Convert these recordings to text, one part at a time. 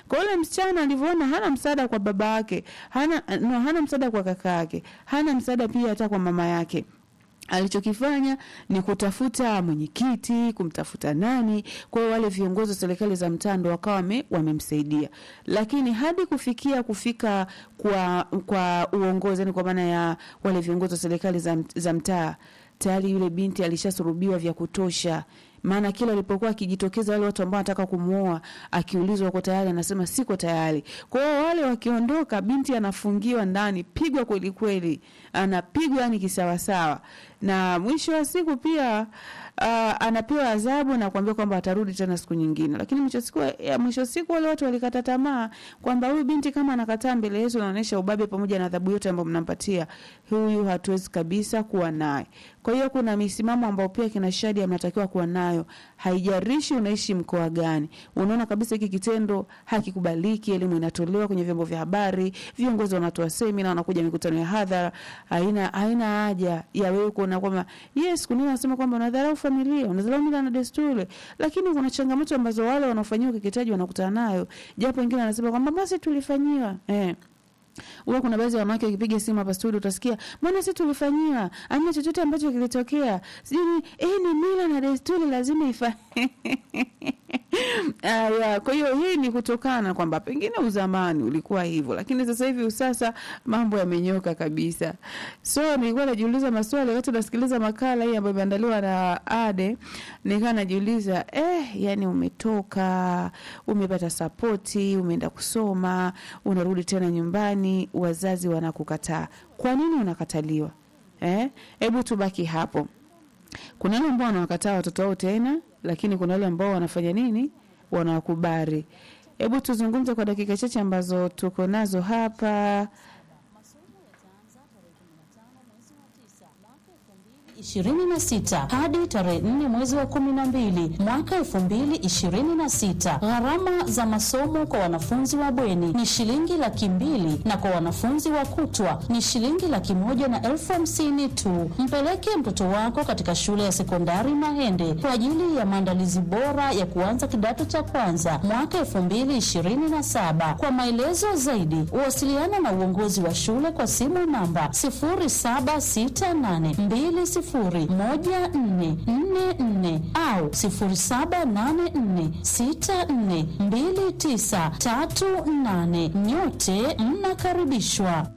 Kwa yule msichana alivyoona hana msaada kwa baba yake, hana no, hana msaada kwa kaka yake, hana msaada pia hata kwa mama yake alichokifanya ni kutafuta mwenyekiti, kumtafuta nani. Kwa hiyo wale viongozi wa serikali za mtaa ndo wakawa wame, wamemsaidia, lakini hadi kufikia kufika kwa kwa uongozi, yani kwa maana ya wale viongozi wa serikali za, za mtaa, tayari yule binti alishasurubiwa vya kutosha maana kila alipokuwa akijitokeza wale watu ambao wanataka kumuoa, akiulizwa uko tayari, anasema siko tayari. Kwa hiyo wale wakiondoka, binti anafungiwa ndani, pigwa kweli kweli, anapigwa yani kisawasawa, na mwisho wa siku pia uh, anapewa adhabu na kuambia kwamba atarudi tena siku nyingine. Lakini mwisho siku ya mwisho siku wale watu walikata tamaa kwamba huyu binti kama anakataa mbele yetu, anaonyesha ubabe pamoja na adhabu yote ambayo mnampatia, huyu hatuwezi kabisa kuwa naye. Kwa hiyo kuna misimamo ambayo pia kina Shadia mnatakiwa kuwa nayo, haijarishi unaishi mkoa gani. Unaona kabisa hiki kitendo hakikubaliki, elimu inatolewa kwenye vyombo vya habari, viongozi wanatoa semina, wanakuja mikutano ya hadhara. Haina haina haja ya wewe kuona kwamba yes, kuna wanasema kwamba unadharau familia, unadharau mila na desturi, lakini kuna changamoto ambazo wale wanaofanyiwa ukeketaji wanakutana nayo, japo wengine wanasema kwamba basi tulifanyiwa eh huwa kuna baadhi ya wanawake wakipiga simu hapa studio utasikia mbona sisi tulifanyiwa amna chochote ambacho kilitokea sijui eh ni mila na desturi lazima ifa Aya, kwa hiyo hii ni kutokana kwamba pengine uzamani ulikuwa hivyo, lakini sasa hivi usasa mambo yamenyoka kabisa. So nilikuwa najiuliza maswali wakati nasikiliza makala hii ambayo imeandaliwa na Ade, nikawa najiuliza eh, yani umetoka umepata sapoti, umeenda kusoma, unarudi tena nyumbani, wazazi wanakukataa. Kwa nini unakataliwa? Eh, hebu tubaki hapo. Kuna wale ambao wanawakataa watoto wao tena, lakini kuna wale ambao wanafanya nini? Wanawakubali. Hebu tuzungumze kwa dakika chache ambazo tuko nazo hapa. 26 hadi tarehe 4 mwezi wa 12 mwaka 2026. Gharama za masomo kwa wanafunzi wa bweni ni shilingi laki mbili na kwa wanafunzi wa kutwa ni shilingi laki moja na elfu hamsini tu. Mpeleke mtoto wako katika shule ya sekondari Mahende kwa ajili ya maandalizi bora ya kuanza kidato cha kwanza mwaka 2027. Kwa maelezo zaidi, wasiliana na uongozi wa shule kwa simu namba 0768 sifuri moja nne nne nne au sifuri saba nane nne sita nne mbili tisa tatu nane. Nyote mnakaribishwa.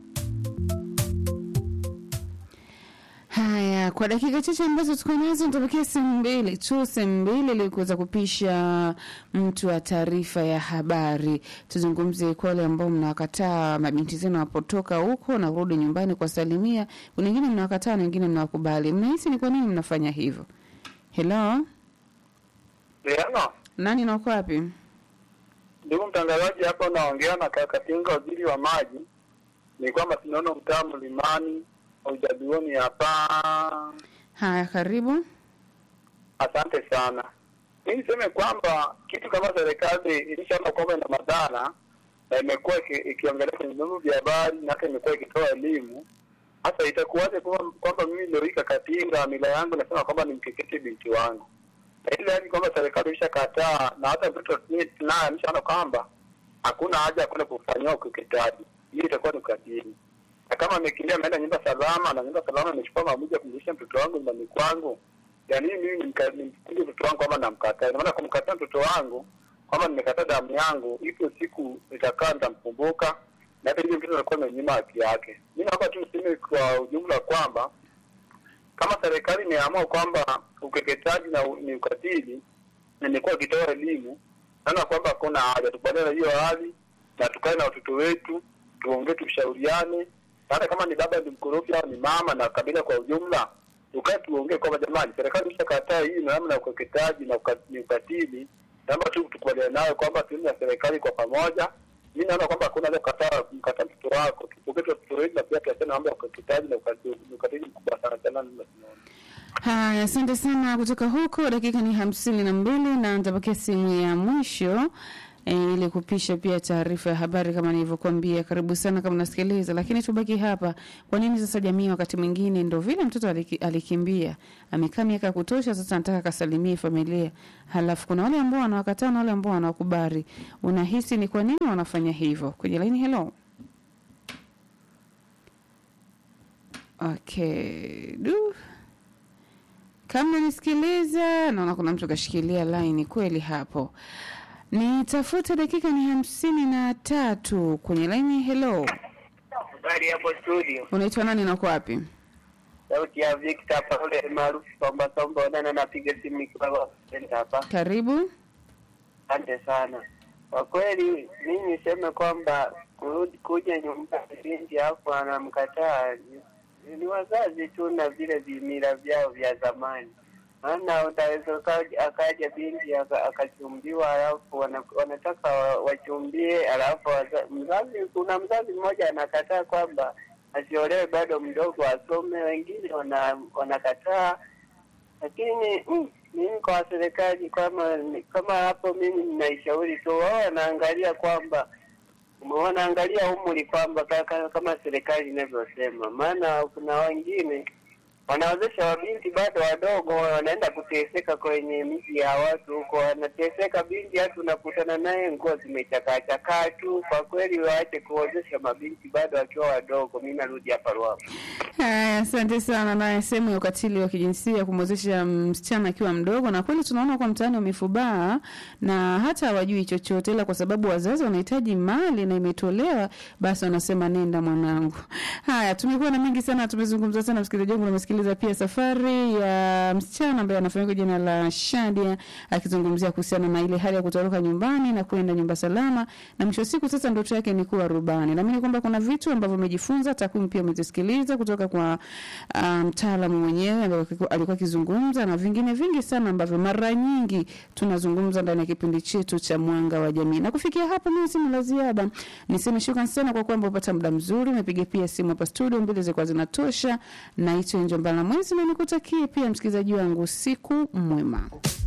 Haya, kwa dakika chache ambazo tuko nazo, nitapokea simu mbili tu, simu mbili ili kuweza kupisha mtu wa taarifa ya habari. Tuzungumze kwa wale ambao mnawakataa mabinti zenu wapotoka huko na kurudi nyumbani kwa salimia. Kuna wengine mnawakataa na wengine mnawakubali. Mnahisi ni kwa nini mnafanya hivyo? Hello, Diana, nani na uko wapi? ndugu mtangazaji, hapa unaongea na Kakatinga, waziri wa maji. Ni kwamba tunaona mtaa Mlimani ujaduoni hapa. Haya, karibu. Asante sana. Mi niseme kwamba kitu kama serikali ilishaona kwamba ina madhara na imekuwa iki- ikiongelea kwenye vyombo vya habari na hata imekuwa ikitoa elimu. Sasa itakuwaje kwamba kwamba mimi leo hii Kakatinga mila yangu nasema kwamba nimkekete binti wangu, na ile hali kwamba serikali ilishakataa na hata mtoto naye ameshaona kwamba hakuna haja ya kwenda kufanyiwa ukeketaji, hiyo itakuwa ni ukatili. Na kama amekimbia ameenda nyumba salama na nyumba salama amechukua maamuzi ya kumrudisha mtoto wangu nyumbani kwangu, ya nini mimi nimka- nimkuje mtoto wangu kwamba namkataa? Ina maana kumkataa mtoto wangu kwamba nimekataa damu yangu, ipo siku nitakaa nitamkumbuka, na hata hivyo mtoto atakuwa amenyima haki yake. Mi naomba tu niseme kwa ujumla kwamba kama serikali imeamua kwamba ukeketaji na u- ni ukatili na imekuwa ikitoa elimu, naona kwamba hakuna haja tukubaliane na hiyo hali na tukae na watoto wetu, tuongee, tushauriane, na hata kama ni baba ni mkorofi au ni mama na kabila kwa ujumla, tukae tuongee kwamba jamani, serikali ilishakataa hii na namna ya ukeketaji na uka- ni ukatili, naomba tu tukubaliane nayo kwamba tuende na serikali kwa pamoja. Mi naona kwamba hakuna haja kukataa kumkata mtoto wako, tupokee tu watoto wetu na pia tuachane mambo ya ukeketaji na ukatili, ni ukatili mkubwa sana sana. tunaona. Haya, asante sana kutoka huko. Dakika ni hamsini na mbili na nitapokea simu ya mwisho e, ili kupisha pia taarifa ya habari kama nilivyokuambia. Karibu sana kama unasikiliza, lakini tubaki hapa. Kwa nini sasa jamii wakati mwingine ndo vile mtoto aliki, alikimbia amekaa miaka ya kutosha, sasa anataka kasalimie familia, halafu kuna wale ambao wanawakataa na wale ambao wanawakubali. Unahisi ni kwa nini wanafanya hivyo? Kwenye laini, hello. Okay, du kama nisikiliza, naona kuna mtu kashikilia line kweli hapo. Nitafute dakika ni hamsini na tatu kwenye line. Hello, Habari hapo studio. unaitwa nani na uko wapi? Sauti ya Victor hapa ule maarufu Somba Somba Onana napiga simu nikiwa hapa. Karibu. Asante sana. Kwa kweli mimi niseme kwamba kurudi kuja nyumbani binti hapo anamkataa ni, ni wazazi tu na vile vimila vyao vya zamani. Maana utaweza ukaja- akaja binti aka- akachumbiwa, alafu wana- wanataka wa- wachumbie, alafu waza- mzazi, kuna mzazi mmoja anakataa kwamba asiolewe bado mdogo, asome. Wengine wana- wanakataa lakini mm, mimi kwa serikali kama kama hapo, mimi ninaishauri tu wao wanaangalia kwamba wanaangalia umri kwamba ka- ka- kama serikali inavyosema, maana kuna wengine wanawezesha wabinti bado wadogo, wanaenda kuteseka kwenye miji ya watu huko, wanateseka binti, hata unakutana naye nguo zimechakachakaa tu. Kwa kweli waache kuozesha mabinti bado wakiwa wadogo. Mimi narudi hapa Ruaha. Haya, asante sana. Naye sehemu ya ukatili wa kijinsia kumwezesha msichana akiwa mdogo, na kweli tunaona kwa mtaani wamefubaa na hata hawajui chochote, ila kwa sababu wazazi wanahitaji mali na imetolewa, basi wanasema nenda mwanangu. Haya, tumekuwa na mengi sana, tumezungumza sana, msikilizaji wangu, namesikiliza pia safari ya msichana ambaye anafahamika jina la Shadia akizungumzia kuhusiana na ile hali ya kutoroka nyumbani na kwenda nyumba salama, na mwisho wa siku sasa ndoto yake ni kuwa rubani. Naamini kwamba kuna vitu ambavyo umejifunza, takwimu pia umezisikiliza kutoka kwa ah, mtaalamu um, mwenyewe ambaye alikuwa akizungumza na vingine vingi sana ambavyo mara nyingi tunazungumza ndani ya kipindi chetu cha Mwanga wa Jamii. Na kufikia hapo, mimi sina la ziada, niseme shukrani sana kwa kwamba upata muda mzuri, umepiga pia simu hapa studio, mbili zilikuwa zinatosha. Naitwa Njombala Mwezi na nikutakie pia msikilizaji wangu siku mwema.